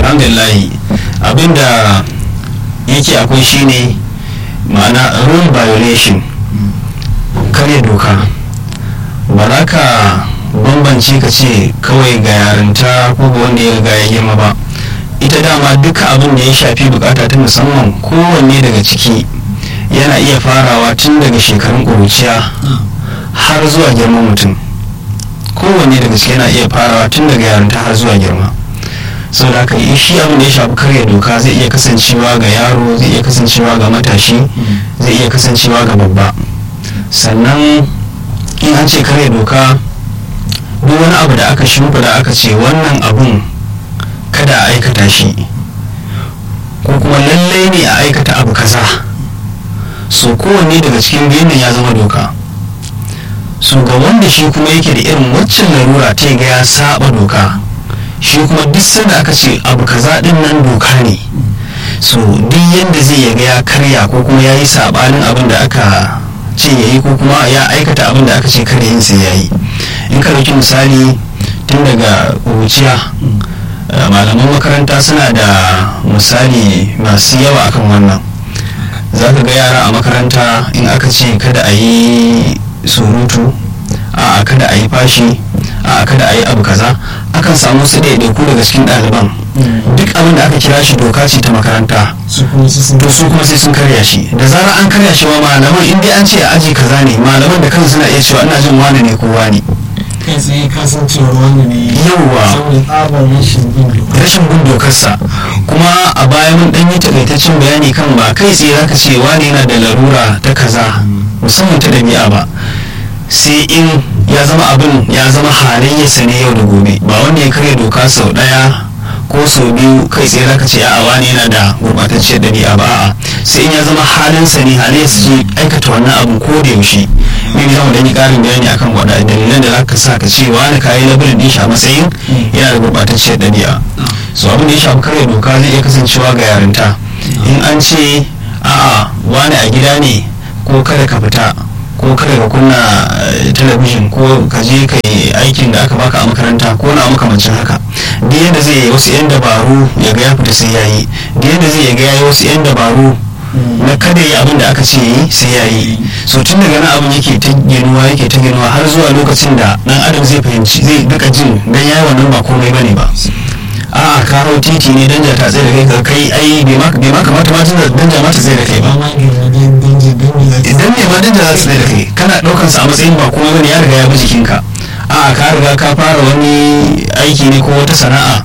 alhamdulillah abinda yake akwai shine ma'ana rule violation karya doka ba za ka bambance ka ce kawai ga yarinta ko ga wanda ya ga ya girma ba ita dama duka abin da ya shafi bukata ta musamman kowanne daga ciki yana iya farawa tun daga shekarun ƙuruciya har zuwa girman mutum kowanne daga ciki yana iya farawa tun daga yarinta har zuwa girma sau da haka shi abin da ya shafi karya doka zai iya kasancewa ga yaro zai iya kasancewa ga matashi zai iya kasancewa ga babba sannan in an ce karya doka duk wani abu da aka shimfida aka ce wannan abun kada a aikata shi ko kuma lallai ne a aikata abu kaza so kowanne daga cikin biyun ya zama doka so ga wanda shi kuma yake da irin waccan larura ta ga ya saba doka shi kuma duk sanda aka ce abu kaza din nan doka ne so duk yadda zai yaga ya karya ko kuma ya yi sabanin abin da aka ce ya yi ko kuma ya aikata abin da aka ce kada yin sai ya yi in ka ɗauki misali tun daga ƙuruciya malaman makaranta suna da misali masu yawa akan wannan za ka ga yara a makaranta in aka ce kada a yi surutu a kada a yi fashi a kada a yi abu kaza akan samu su ɗaiɗaiku daga cikin ɗaliban duk abin da aka kira shi doka ce ta makaranta to su kuma sai sun karya shi da zarar an karya shi wa malaman in dai an ce a aji kaza ne malaman da kansu suna iya cewa ina jin wani ne ko wani kai tsaye kasancewar wani ne Yawwa. saboda tsabar rashin bin doka rashin bin dokarsa kuma a baya mun dan yi takaitaccen bayani kan ba kai tsaye zaka ce wani yana da larura ta kaza musamman ta dabi'a ba sai in ya zama abin ya zama halayyarsa ne yau da gobe ba wanda ya karya doka sau daya ko sau biyu kai tsaye zaka ce a'a wani yana da gurbatacciyar dabi'a ba a'a sai in ya zama halinsa ne halayyarsa ce aikata wannan abu ko da yaushe ne za mu dan yi karin bayani akan waɗanda dalilan da zaka sa ka ce wani kayi labarin din shi a matsayin yana da gurbatacciyar dabi'a so abin da ya shafi karya doka zai iya kasancewa ga yarinta in an ce a'a wani a gida ne ko kada ka fita ko kada ka kunna eh, talabijin ko ka je ka yi aikin da aka baka a makaranta ko na makamancin haka duk yadda zai yi wasu 'yan dabaru ya ga ya fita sai ya yi duk yadda zai ga ya yi wasu 'yan dabaru na kada yi abin da aka ce yi sai ya yi so tun daga nan abin yake ta ginuwa yake ta ginuwa har zuwa lokacin da dan adam zai fahimci zai duka jin dan yayi wannan ba komai bane ba a'a ka hau titi ne danja ta tsaye da kai ka kai ai bai ma bai ma kamata ma tun da danja ma ta tsaye da kai ba ba ma ga wajen danji danji za ta idan ne ma danja za ta tsaye da kai kana daukan sa a matsayin ba komai bane ya riga ya bi jikinka a'a ka riga ka fara wani aiki ne ko wata sana'a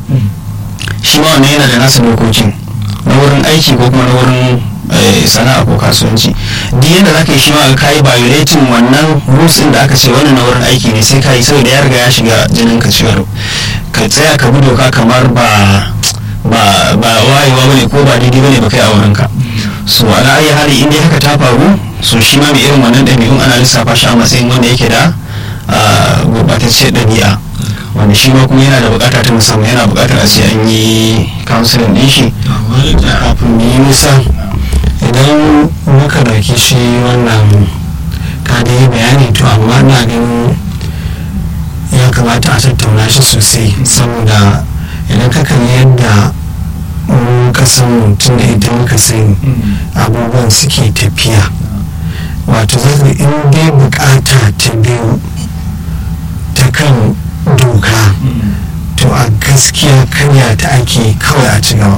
shi ma wannan yana da nasa dokokin na wurin aiki ko kuma na wurin eh, sana'a ko kasuwanci duk yadda za ka yi shi ma ka yi violating wannan rules din da aka ce wannan na wurin aiki ne sai ka yi saboda ya riga ya shiga jinin ka cewar ka tsaya ka bi doka kamar ba ba ba wayewa bane ko ba daidai bane ba kai a wurin ka so ala ayi hali in dai haka ta faru so shi ma mai irin wannan ɗabi'un ana lissafa shi a matsayin wanda yake da ah, gurɓatacciyar ɗabi'a wanda shi ma kuma yana da bukata ta musamman yana bukatar a ce an yi counseling din shi kafin mu yi nisa idan muka dauki shi wannan ka da yi bayani to amma na ganin ya kamata a tattauna shi sosai saboda idan ka kalli yadda mu kasan mutum da ita muka sani abubuwan suke tafiya wato zai in dai bukata ta biyu ta kan doka to a gaskiya karya ta ake kawai a ci gaba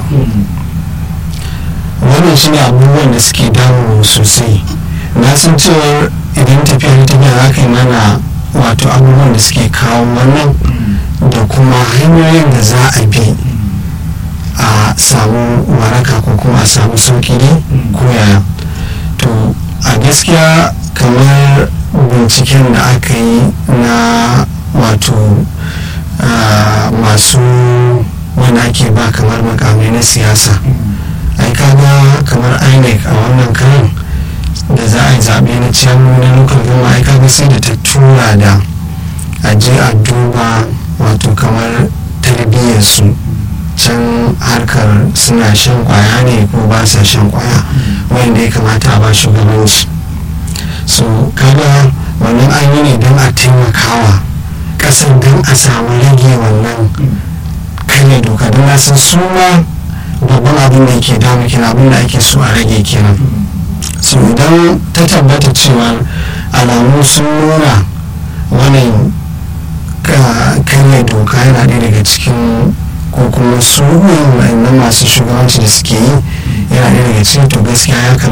wannan shi ne abubuwan da suke damu sosai na san cewar idan tafiya ta tafiya za ka yi mana wato abubuwan da suke kawo wannan da kuma hanyoyin da za a bi a samu waraka ko kuma a samu sauki ne ko yaya to a gaskiya kamar binciken da aka yi na wato ah, masu wanda ake ba kamar makamai na siyasa ai kaga kamar inec a wannan karan da za a yi zaɓe na ciyamu na local gama ai kaga sai da ta tura da a je a duba wato kamar tarbiyyarsu can harkar suna shan kwaya ne ko ba sa shan kwaya wanda ya kamata a ba shugabanci so kaga wannan an yi ne don a taimakawa kasar don a samu rage wannan karya doka don na kasan su ma babban abin da yake damu kenan abin da ake so a rage kenan so idan ta tabbata cewa alamu sun nuna wannan karya doka yana ɗaya daga cikin ko kuma su na masu shugabanci da suke yi yana ɗaya daga cikin to gaskiya ya kamata